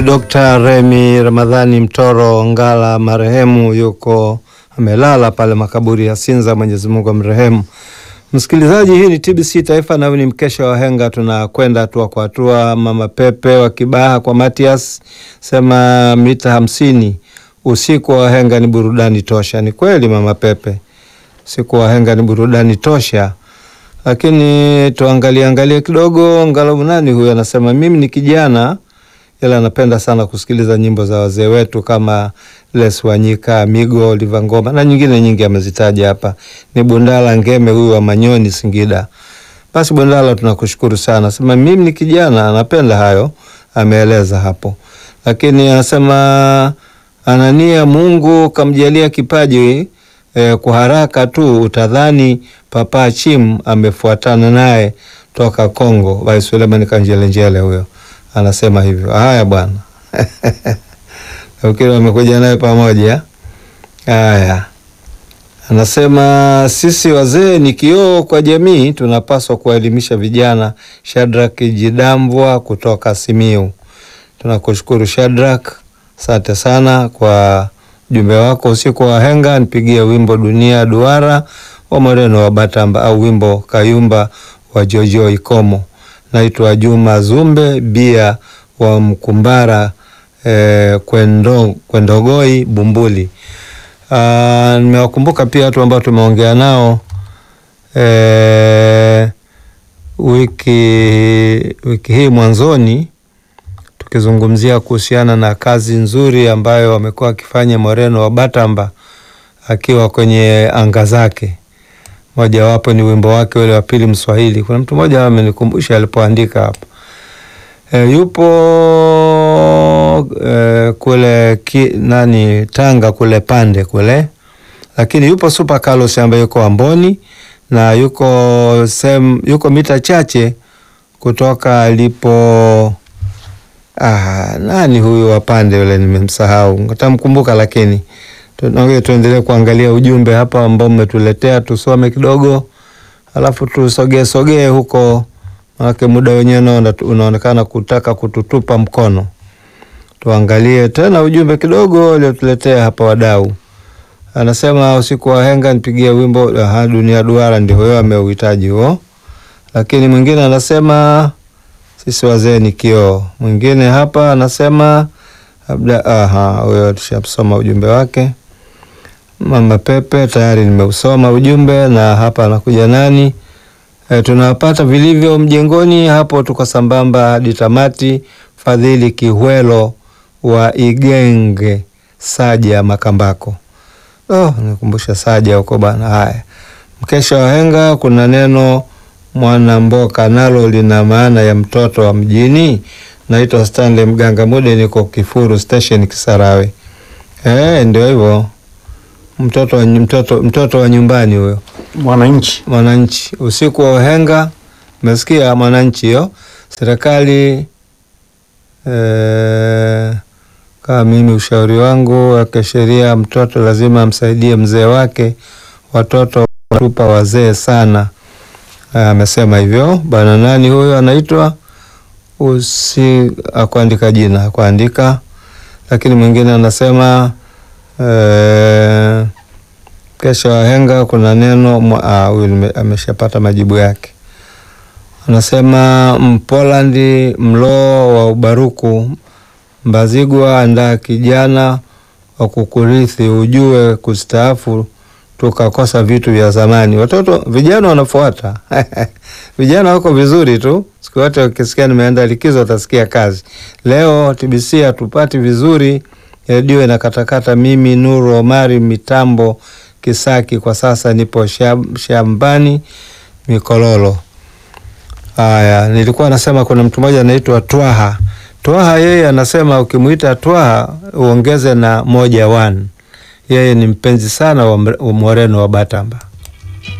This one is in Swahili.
Dr. Remi Ramadhani Mtoro Ngala marehemu yuko amelala pale makaburi ya Sinza, Mwenyezi Mungu amrehemu. Msikilizaji, hii ni TBC Taifa na ni mkesha wa henga, tunakwenda hatua kwa hatua. Mama Pepe wa Kibaha kwa Matias sema mita hamsini, usiku wa henga ni burudani tosha. Ni kweli Mama Pepe, usiku wa henga ni burudani tosha, lakini tuangalie angalie kidogo. Ngalau nani huyu anasema mimi ni kijana ila anapenda sana kusikiliza nyimbo za wazee wetu kama Les Wanyika, Migo, Oliva Ngoma na nyingine nyingi amezitaja hapa. Ni Bundala Ngeme huyu wa Manyoni, Singida. Basi Bundala, tunakushukuru sana. Sema mimi ni kijana, anapenda hayo, ameeleza hapo, lakini anasema anania Mungu kamjalia kipaji eh, kwa haraka tu utadhani Papa Chim amefuatana naye toka Kongo. Vai Suleiman Kanjelenjele huyo anasema hivyo. Haya bwana ukili wamekuja naye pamoja. Haya, anasema sisi wazee ni kioo kwa jamii, tunapaswa kuwaelimisha vijana. Shadrack Jidambwa kutoka Simiu, tunakushukuru Shadrack, asante sana kwa ujumbe wako. Usiku wa henga, nipigie wimbo dunia duara wa Moreno wa Batamba au wimbo Kayumba wa Jojo Ikomo. Naitwa Juma Zumbe Bia wa Mkumbara eh, kwendo, Kwendogoi Bumbuli. Ah, nimewakumbuka pia watu ambao tumeongea nao eh, wiki, wiki hii mwanzoni tukizungumzia kuhusiana na kazi nzuri ambayo wamekuwa wakifanya Moreno wa Batamba akiwa kwenye anga zake mojawapo ni wimbo wake ule wa pili Mswahili. Kuna mtu mmoja amenikumbusha alipoandika hapa e, yupo e, kule ki, nani Tanga kule pande kule, lakini yupo Super Carlos ambaye yuko Amboni na yuko sem, yuko mita chache kutoka alipo ah, nani huyu wa pande yule nimemsahau, nitamkumbuka lakini Tunaongea, tuendelee kuangalia ujumbe hapa ambao mmetuletea, tusome kidogo, alafu tusogee sogee huko, manake muda wenyewe unaonekana kutaka kututupa mkono. Tuangalie tena ujumbe kidogo aliotuletea hapa wadau. Anasema usiku wa henga nipigie wimbo ha, dunia duara, ndio huyo ameuhitaji huo. Lakini mwingine anasema sisi wazee ni kioo. Mwingine hapa anasema labda, aha, huyo tushamsoma ujumbe wake. Mama Pepe tayari nimeusoma ujumbe, na hapa anakuja nani? E, tunawapata vilivyo mjengoni hapo, tuko sambamba hadi tamati. Fadhili Kihwelo wa Igenge Saja Makambako. Oh, nikumbusha Saja huko bana. Haya, mkesha wa henga, kuna neno mwanamboka nalo lina maana ya mtoto wa mjini. Naitwa Stanley Mganga Mude, niko Kifuru Station Kisarawe. Eh, ndio hivyo mtoto wa, mtoto, mtoto wa nyumbani huyo, mwananchi mwananchi. Usiku wa uhenga, umesikia mwananchi hiyo. Serikali eh, kama mimi, ushauri wangu wa kisheria, mtoto lazima amsaidie mzee wake. Watoto watupa wazee sana, amesema hivyo bana. Nani huyo anaitwa usi akuandika jina akuandika, lakini mwingine anasema e, kesha wahenga kuna neno huyu ameshapata majibu yake. Anasema Mpolandi mloo wa ubaruku Mbazigwa andaa kijana wa kukurithi, ujue kustaafu tukakosa vitu vya zamani. Watoto vijana wanafuata vijana wako vizuri tu, siku yote ukisikia nimeenda likizo watasikia kazi. Leo TBC hatupati vizuri, redio inakatakata. Mimi Nuru Omari mitambo Kisaki, kwa sasa nipo shambani Mikololo. Haya, nilikuwa nasema kuna mtu mmoja anaitwa Twaha. Twaha yeye anasema ukimwita Twaha uongeze na moja one. Yeye ni mpenzi sana wa Moreno wa Batamba.